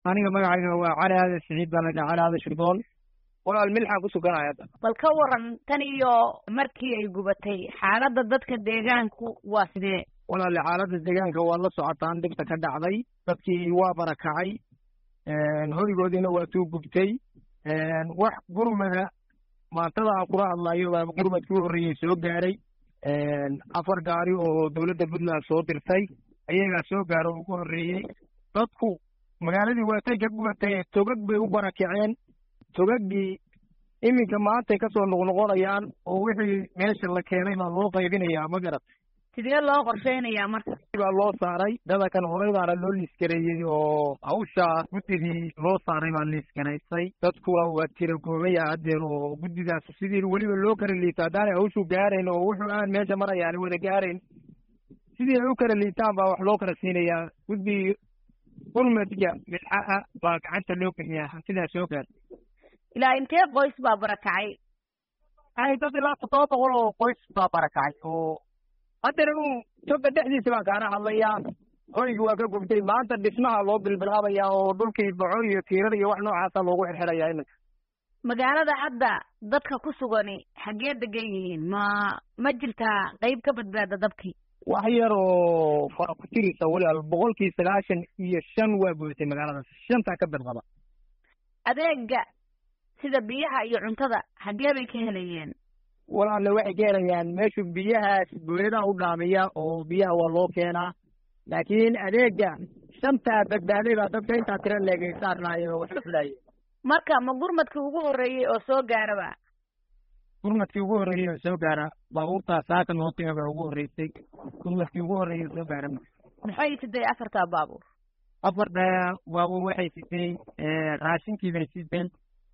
aniga magacayga waa cali aadan siciid baa la dhaha cali aadan shirdoon walaal milxaan ku suganaya hadda bal ka waran tan iyo markii ay gubatay xaaladda dadka deegaanku waa sidee walaale xaaladda deegaanka waa la socotaan dhibta ka dhacday dadkii waa barakacay horigoodiina waa tuu gubtay wax gurmada maantada aan kula hadlayo baa gurmadkii u horreeyey soo gaaray afar gaari oo dowladda puntland soo dirtay ayagaa soo gaaro ugu horreeyey dadku magaaladii waatay ka gubatay togag bay u barakaceen togaggii iminka maantay kasoo noqnoqonayaan oo wixii meesha la keenay baa loo qaybinayaa ma garat sidee loo qorsheynayaa marka baa loo saaray dadakan horey baana loo liiskareeyey oo hawsha guddigii loo saaray baa liiskanaysay dadkuna waa tira goobaya haddeer oo guddidaas sidii weliba loo kala liito haddaanay hawshu gaarayn oo wuxuu aan meesha marayaan wada gaarayn sidii ay u kala liitaan baa wax loo kala siinayaa guddigii gurmadka midxaha baa gacanta loo bixiyaa sidaas soo gaar ilaa intee qoys baa barakacay ay dad ilaa toddoba boqol oo qoys baa barakacay oo haddana u toga dhexdiisa baan kaana hadlayaa hoygii waa ka gubtay maanta dhismaha loo bilbilaabayaa oo dhulkii boco iyo tiirada iyo wax noocaasa loogu xirxirayaa iminka magaalada hadda dadka ku sugani xaggee degan yihiin ma ma jirtaa qeyb ka badbaada dabkii wax yar oo fara ku tirisa walaal boqolkii sagaashan iyo shan waa buuxtay magaaladaas shantaa ka badqaba adeega sida biyaha iyo cuntada xaggee bay ka helayeen walaalle waxay ka helayaan meeshu biyahaas booyadaha u dhaamiya oo biyaha waa loo keenaa laakiin adeega shantaa badbaaday baa dadka intaa tira leegay saarnaaye oo wax ka filaye marka ma gurmadkii ugu horreeyey oo soo gaaraba gurmadkii ugu horreeyey oo soo gaara baabuurtaa saaka loo qiima baa ugu horreysay gurmadkii ugu horreeyey oo soo gaara maxay siday afartaa baabuur afarta baabuur waxay sitay raashinkii bay siteen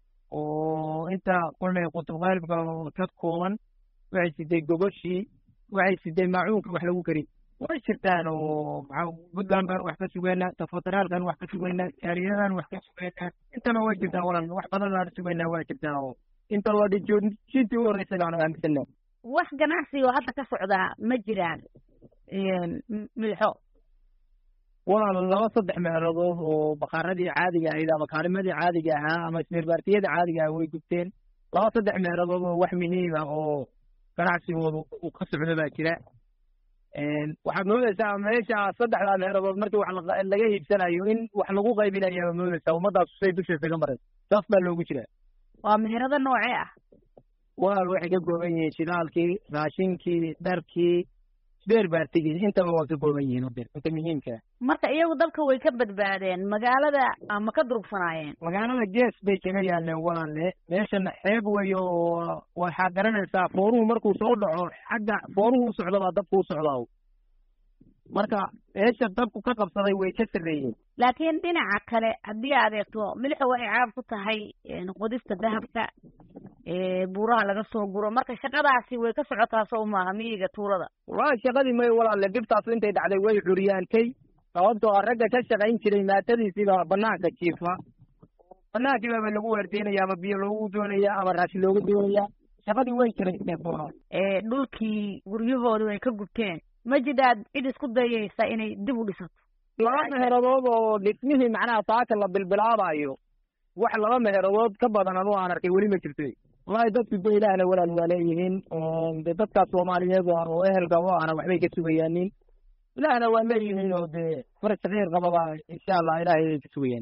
oo inta kulmay qutubqaalibka oo ka kooban waxay siday gogoshii waxay siday maacuunka wax lagu kari way jirtaan oo maxaa puntland baan wax ka sugeynaa tafataraalkan wax ka sugeynaa jaariyadan wax ka sugeynaa intana way jirtaan walan wax badan baan sugeynaa waa jirtaan oo inta la dhijoojintii u horreysay baan aaminsana wax ganacsi oo hadda ka socdaa ma jiraan milxo walaal laba saddex meelodood oo bakaaradii caadiga ahayd ama kaalimadii caadiga ahaa ama ismirbaartiyada caadiga ah way gubteen laba saddex meelodood oo wax muhiima oo ganacsigooda uu ka socdo baa jira waxaad moodeysaa meesha saddexdaa meelodood markii wax laga iibsanayo in wax lagu qaybinayaa moodeysaa ummadaas say dusheesa ka maraysa saas baa loogu jiraa waa meherado noocee ah walaal waxay ka kooban yihiin shidaalkii raashinkii dharkii beer baartigii intaba waa ka kooban yihiin odeer inta muhiimka marka iyagu dalka way ka badbaadeen magaalada ma ka durugsanaayeen magaalada gees bay kaga yaaleen walaalle meeshana xeeb weyo oo waxaa garanaysaa fooruhu markuu soo dhaco xagga fooruhu u socda baa dabku u socdaa marka meesha dabku ka qabsaday way ka sarreeyeen laakiin dhinaca kale haddii aad eegto milixo waxay caab ku tahay qodista dahabka buuraha laga soo guro marka shaqadaasi way ka socotaa soo maaha miyiga tuulada walahi shaqadii may walaalle dhibtaas intay dhacday way curyaantay sababtoo ah ragga ka shaqayn jiray maatadiisiibaa banaanka jiifa banaankii baaba lagu waardeynaya ama biyo loogu doonaya ama raashin looga doonaya shaqadii way jiray dhulkii guryahoodii way ka gubteen ma jidhaad cid isku dayaysa inay dib u dhisato laba meheradood oo dhismihii macnaha saaka la bilbilaabayo wax laba meheradood ka badan anu aan arkay weli ma jirto wallahi dadku de ilaahna walaal waa leeyihiin de dadkaas soomaaliyeed oo ehelka o ana waxbay ka sugayaanin ilaahna waa leeyihiin oo dee faraj sakiir qababa insha allah ilaahay ay ka sugayaan